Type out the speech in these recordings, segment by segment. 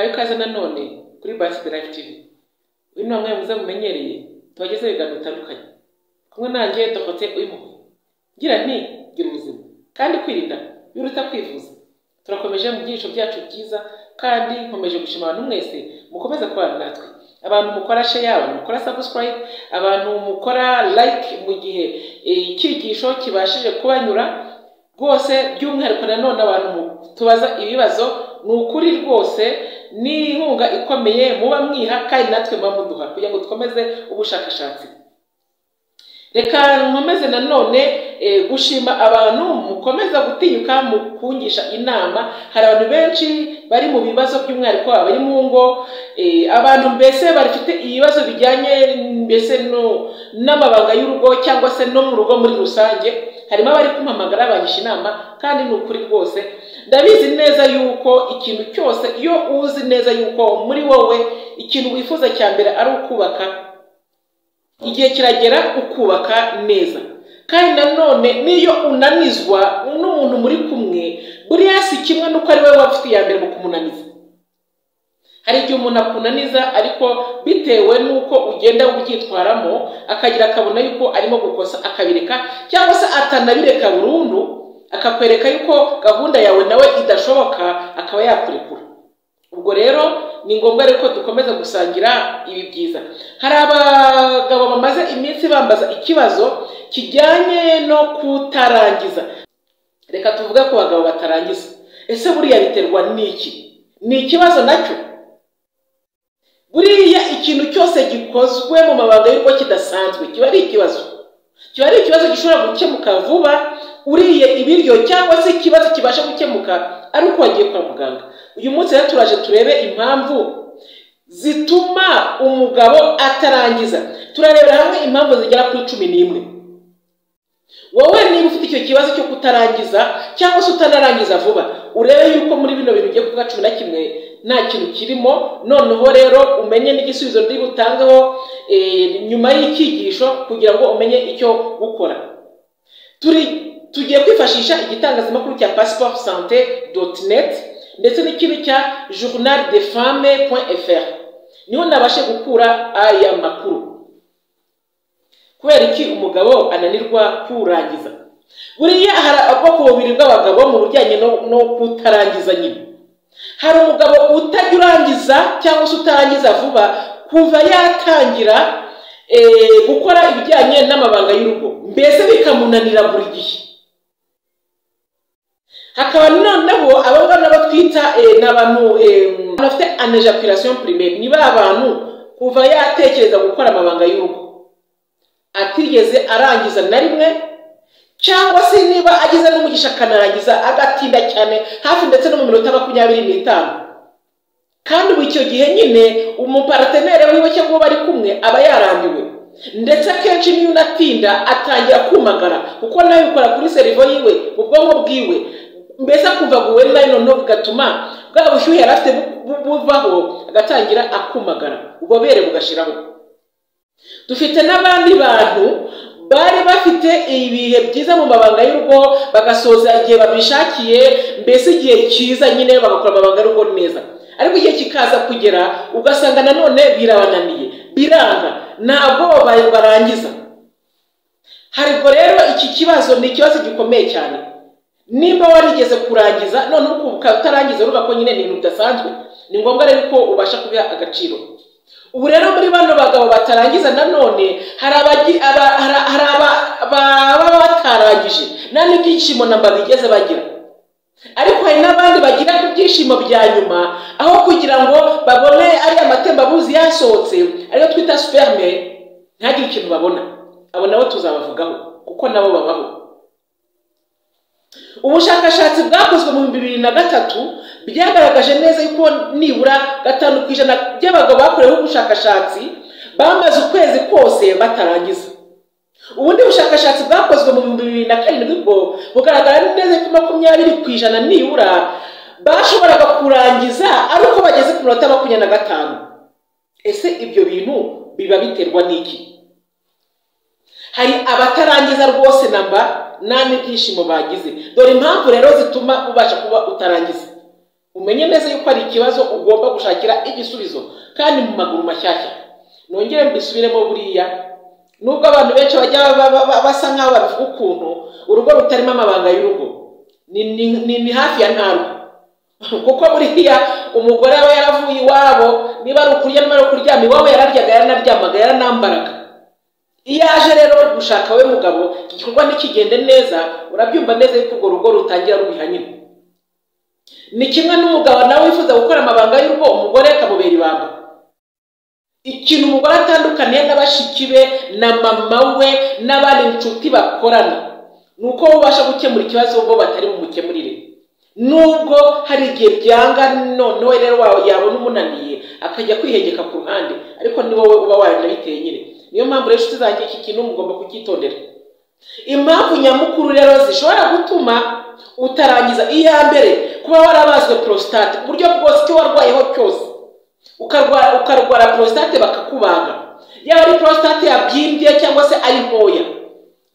ikaze nanone kuri Bashyirwe Live TV uyu ni umwe muze mumenyereye tubagezeho ibiganiro bitandukanye kumwe nanjye dokoteri uyimuhe ngira nti gira ubuzima kandi kwirinda biruta kwivuza turakomeje mu byigisho byacu byiza kandi nkomeje gushima abantu mwese mukomeza kubana natwe abantu mukora share abantu mukora subscribe abantu mukora like mu gihe icyigisho kibashije kubanyura rwose by'umwihariko nanone abantu tubaza ibibazo ni ukuri rwose n'inkunga ikomeye muba mwiha kandi natwe muba muduha kugira ngo dukomeze ubushakashatsi reka nkomeze nanone gushima abantu mukomeza gutinyuka mu kungisha inama hari abantu benshi bari mu bibazo by'umwihariko abari mu ngo abantu mbese bafite ibibazo bijyanye mbese n'amabanga y'urugo cyangwa se no mu rugo muri rusange harimo abari kumpamagara bangisha inama kandi ni ukuri rwose ndabizi neza yuko ikintu cyose iyo uzi neza yuko muri wowe ikintu wifuza cya mbere ari ukubaka igihe kiragera ukubaka neza kandi nanone n'iyo unanizwa n'umuntu muri kumwe buriya si kimwe n'uko ari wowe waba ufite iya mbere mu kumunaniza hari igihe umuntu akunaniza ariko bitewe n'uko ugenda ubyitwaramo akagira akabona yuko arimo gukosa akabireka cyangwa se atanabireka burundu akakwereka yuko gahunda yawe nawe idashoboka akaba yakurekura ubwo rero ni ngombwa rero ko dukomeza gusangira ibi byiza hari abagabo bamaze iminsi bambaza ikibazo kijyanye no kutarangiza reka tuvuge ku bagabo batarangiza ese buriya biterwa n'iki ni ikibazo nacyo buriya ikintu cyose gikozwe mu mabanga y'uko kidasanzwe kiba ari ikibazo kiba ari ikibazo gishobora gukemuka vuba uriye ibiryo cyangwa se ikibazo kibasha gukemuka ari uko wagiye kwa muganga uyu munsi rero turaje turebe impamvu zituma umugabo atarangiza turarebera hamwe impamvu zigera kuri cumi n'imwe wowe niba ufite icyo kibazo cyo kutarangiza cyangwa se utanarangiza vuba urebe yuko muri bino bintu ugiye kuvuga cumi na kimwe nta kintu kirimo noneho rero umenye n'igisubizo ndi butangeho nyuma y'icyigisho kugira ngo umenye icyo gukora turi tugiye kwifashisha igitangazamakuru cya pasiporo sante doti neti ndetse n'ikindi cya journal de femme point fr niho nabashe gukura aya makuru kubera iki umugabo ananirwa kurangiza buriya hari ubwoko bubiri bw'abagabo mu bijyanye no kutarangiza nyine hari umugabo utajya urangiza cyangwa se utarangiza vuba kuva yatangira gukora ibijyanye n'amabanga y'urugo mbese bikamunanira buri gihe hakaba noneho abo ngabo nabo twita ni abantu bafite anejakurasiyo pirimeri ni ba bantu kuva yatekereza gukora amabanga y'urugo atigeze arangiza na rimwe cyangwa se niba agize n'umugisha akanarangiza agatinda cyane hafi ndetse no mu minota makumyabiri n'itanu kandi ubu icyo gihe nyine umuparateneri wiwe cyangwa bari kumwe aba yarambiwe ndetse akenshi niyo unatinda atangira kumagara kuko nawe bikora kuri serivo yiwe mu bwonko bwiwe mbese akumva guwe nayo noneho bigatuma bwa bushyuhe yari afite buvaho agatangira akumagara ububobere bugashiraho dufite n'abandi bantu bari bafite ibihe byiza mu mabanga y'urugo bagasoza igihe babishakiye mbese igihe cyiza nyine bagakora amabanga y'urugo neza ariko igihe kikaza kugera ugasanga nanone birabananiye biranga ntabwo barangiza hari ubwo rero iki kibazo ni ikibazo gikomeye cyane nimba warigeze kurangiza none ukaba utarangiza urumva ko nyine ni ibintu bidasanzwe ni ngombwa rero ko ubasha kubiha agaciro ubu rero muri bano bagabo batarangiza nanone hari ababa batarangije nta n'ibyishimo namba bigeze bagira ariko hari n'abandi bagira ibyishimo bya nyuma aho kugira ngo babone ari amatembabuzi yasohotse ariyo twita sperme ntihagire ikintu babona abo nabo tuzabavugaho kuko nabo babaho ubushakashatsi bwakozwe mu bihumbi bibiri na gatatu byagaragaje neza yuko nibura gatanu ku ijana by'abagabo bakoreweho ubushakashatsi bamaze ukwezi kose batarangiza ubundi bushakashatsi bwakozwe mu bihumbi bibiri na karindwi bwo bugaragara neza ko makumyabiri ku ijana nibura bashoboraga kurangiza ari uko bageze ku minota makumyabiri na gatanu ese ibyo bintu biba biterwa n'iki hari abatarangiza rwose namba nta n'ibyishimo bagize dore impamvu rero zituma ubasha kuba utarangiza umenye neza yuko ari ikibazo ugomba gushakira igisubizo kandi mu maguru mashyashya nongere mbisubiremo buriya nubwo abantu benshi bajya ba- ba- ba- basa nk'aho babivuga ukuntu urugo rutarimo amabanga y'urugo ni- ni- ni ni hafi ya ntarwo kuko buriya umugore aba yaravuye iwabo niba ari ukurya niba ari ukuryama iwabo yararyaga yaranaryamaga yaranambaraga iyo aje rero gushaka we mugabo iki gikorwa ntikigende neza urabyumva neza yuko urwo rugo rutangira rubiha nyine ni kimwe n'umugabo nawe wifuza gukora amabanga y'urugo umugore akamubera ibanga ikintu umugore atandukaniye n'abashiki be na mama we n'abandi nshuti bakorana ni uko ubasha gukemura ikibazo ubwo batari bumukemurire nubwo hari igihe byanga noneho rero wa- yabona umunaniye akajya kwihegeka ku ruhande ariko ni wowe uba waranabiteye nyine niyo mpamvu rero inshuti zanjye iki kintu mugomba kucyitondera impamvu nyamukuru rero zishobora gutuma utarangiza iya mbere kuba warabazwe prostate uburyo bwose icyo warwayeho cyose ukarwara ukarwara prostate bakakubaga yaba ari prostate yabyimbye cyangwa se ari ntoya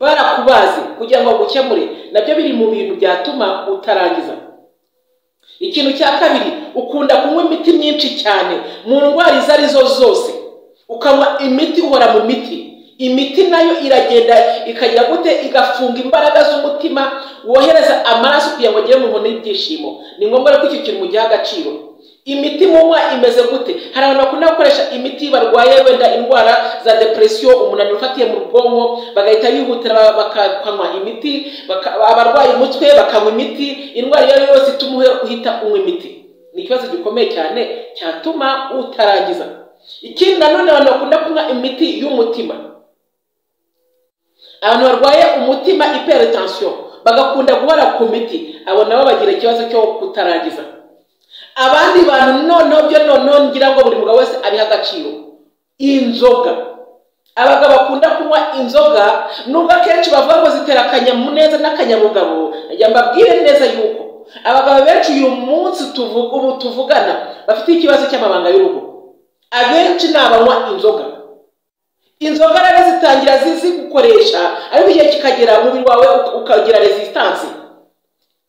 barakubaze kugira ngo bagukemure nabyo biri mu bintu byatuma utarangiza ikintu cya kabiri ukunda kunywa imiti myinshi cyane mu ndwara izo arizo zose ukanywa imiti uhora mu miti imiti nayo iragenda ikajya gute igafunga imbaraga z'umutima wohereza amaraso kugira ngo agere mu muntu y'ibyishimo ni ngombwa rero ko icyo kintu mugiha agaciro imiti munywa imeze gute hari abantu bakunda gukoresha imiti barwaye wenda indwara za depresiyo umunaniro ufatiye mu bwonko bagahita bihutira ba- bakanywa imiti baka- abarwaye umutwe bakanywa imiti indwara iyo ari yo yose ituma uhita unywa imiti ni ikibazo gikomeye cyane cyatuma utarangiza ikindi nanone abantu bakunda kunywa imiti y'umutima abantu barwaye umutima hypertension bagakunda guhora ku miti abo nabo bagira ikibazo cyo kutarangiza abandi bantu noneho byo noneho ngira ngo buri mugabo wese abiha agaciro inzoga abagabo bakunda kunywa inzoga nubwo akenshi bavuga ngo zitera akanyamuneza n'akanyabugabo nagira ngo mbabwire neza yuko abagabo benshi uyu munsi tuvuga ubu tuvugana bafite ikibazo cy'amabanga y'urugo abenshi ni abanywa inzoga inzoga rero zitangira zizi gukoresha ariko igihe kikagera umubiri wawe uka- ukagira resisitansi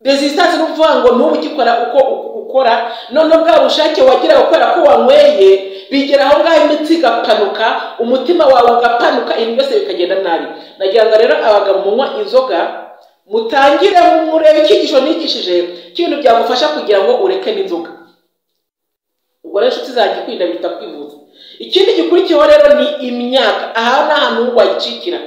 resistance ni ukuvuga ngo n'ubu ugikora uko ukora noneho bwa bushake wagiraga kubera ko wanyweye bigera aho ngaho imitsi igapanuka umutima wawe ugapanuka ibintu byose bikagenda nabi nagira ngo rero abagabo munywa inzoga mutangire murebe icyigisho nigishije cy'ibintu byagufasha kugira ngo ureke n'inzoga ubwo rero inshuti zanjye kwirinda biruta kwivuza ikindi gikurikiyeho rero ni imyaka aha ni ahantu wayicikira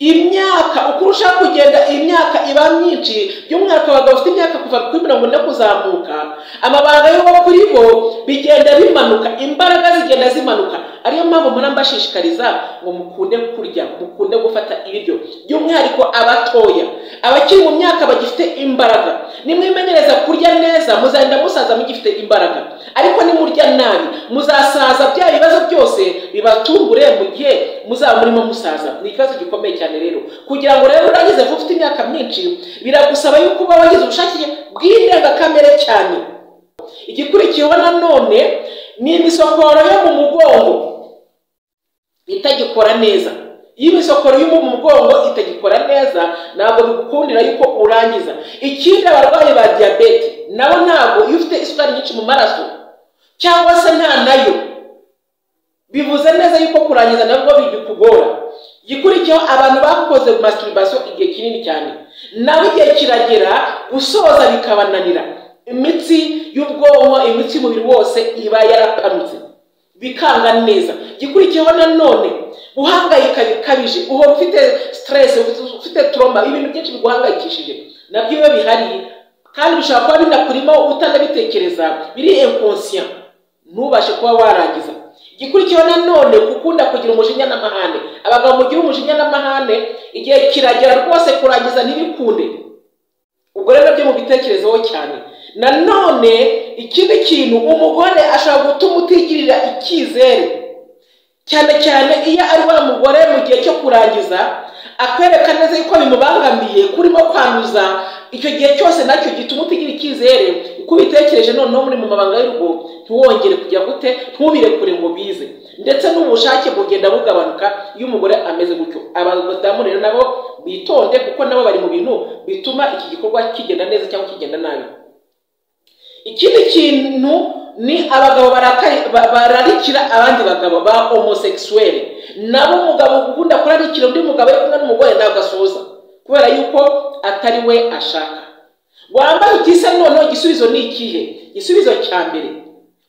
imyaka uko urushaho kugenda imyaka iba myinshi by'umwihariko abagabo bafite imyaka kuva kuri mirongo ine kuzamuka amabanga y'uwo kuri bo bigenda bimanuka imbaraga zigenda zimanuka ariyo mpamvu mpora mbashishikariza ngo mukunde kurya mukunde gufata ibiryo by'umwihariko abatoya abakiri mu myaka bagifite imbaraga nimwimenyereza kurya neza muzagenda musaza mugifite imbaraga ariko nimurya nabi muzasaza bya bibazo byose bibatungure mu gihe muzaba murimo musaza ni ikibazo gikomeye cyane rero kugira ngo rero urangize vuba ufite imyaka myinshi biragusaba yuko uba wagize ubushake bw'indengakamere cyane igikurikiyeho nanone ni imisokoro yo mu mugongo itagikora neza iyo imisokoro yo mu mugongo itagikora neza ntabwo bigukundira yuko urangiza ikindi abarwayi ba diyabete nabo ntabwo iyo ufite isukari nyinshi mu maraso cyangwa se nta nayo bivuze neza yuko kurangiza nabwo bigikugora gikurikiyeho abantu bakoze masturbation igihe kinini cyane nabo igihe kiragera gusoza bikabananira imitsi y'ubwonko imitsi y'umubiri wose iba yarapanutse bikanga neza gikurikiyeho nanone guhangayika bikabije uhora ufite stress ufite- ufite troma ibintu byinshi biguhangayikishije nabyo iyo bihari kandi bishobora kuba binakurimo utanabitekereza biri inconscient ntubashe kuba warangiza igikurikiyeho nanone gukunda kugira umujinya n'amahane abagabo mugira umujinya n'amahane igihe kiragera rwose kurangiza ntibikunde ubwo rero byo mu bitekerezaho cyane nanone ikindi kintu umugore ashobora gutuma utigirira icyizere cyane cyane iyo ari wa mugore mu gihe cyo kurangiza akwereka neza yuko bimubangamiye kurimo kwanduza icyo gihe cyose nacyo gituma utigira icyizere uko ubitekereje noneho muri mu mabanga y'urugo ntiwongere kujya gute ntubirekure ngo bize ndetse n'ubushake bugenda bugabanuka iyo umugore ameze gutyo abadamu rero nabo bitonde kuko nabo bari mu bintu bituma iki gikorwa kigenda neza cyangwa kigenda nabi ikindi kintu ni abagabo barakaye ba- bararikira abandi bagabo ba homosekisuweli nabo umugabo ukunda kurarikira undi mugabo ari kumwe n'umugore ntabwo asuhuza kubera yuko atari we ashaka wambaye igisa noneho igisubizo ni ikihe igisubizo cya mbere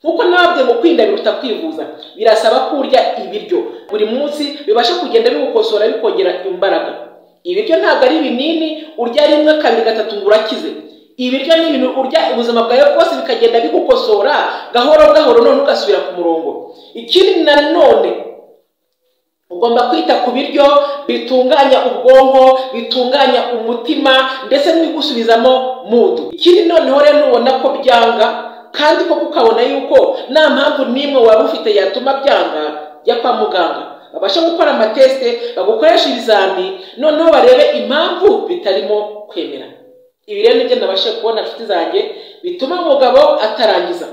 nkuko nababwiye ngo kwirinda biruta kwivuza birasaba ko urya ibiryo buri munsi bibasha kugenda biwukosora bikongera imbaraga ibiryo ntabwo ari ibinini urya rimwe kabiri gatatu ngo urakize ibiryo ni ibintu urya ubuzima bwawe bwose bikagenda bigukosora gahoro gahoro none ugasubira ku murongo ikindi nanone ugomba kwita ku biryo bitunganya ubwonko bitunganya umutima ndetse n'ibigusubizamo mudu ikindi noneho rero nubona ko byanga kandi koko ukabona yuko nta mpamvu n'imwe waba ufite yatuma byanga jya kwa muganga babashe gukora amatesite bagukoresha ibizami noneho barebe impamvu bitarimo kwemera ibi rero nibyo nabashe kubona inshuti zanjye bituma umugabo atarangiza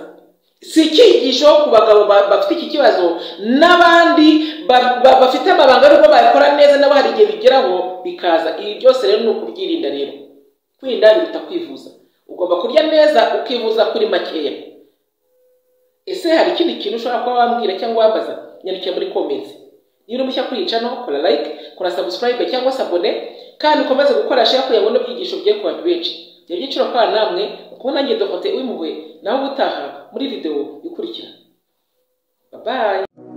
si icyigisho ku bagabo ba- bafite iki kibazo n'abandi ba- ba- bafite amabanga y'uko bayakora neza nabo hari igihe bigeraho bikaza ibi byose rero ni ukubyirinda rero kwirinda biruta kwivuza ugomba kurya neza ukivuza kuri makeya ese hari ikindi kintu ushobora kuba wambwira cyangwa wambaza nyandikira muri comments niba uri mushya kuri iyi channel kora like kora subscribe cyangwa se abone kandi ukomeze gukora share kugira ngo n'ibyigisho bye ku bantu benshi ibyo byiciro kwa namwe kuko nanjye dokote w'impuhwe nawe ubutaha muri video ikurikira bye bye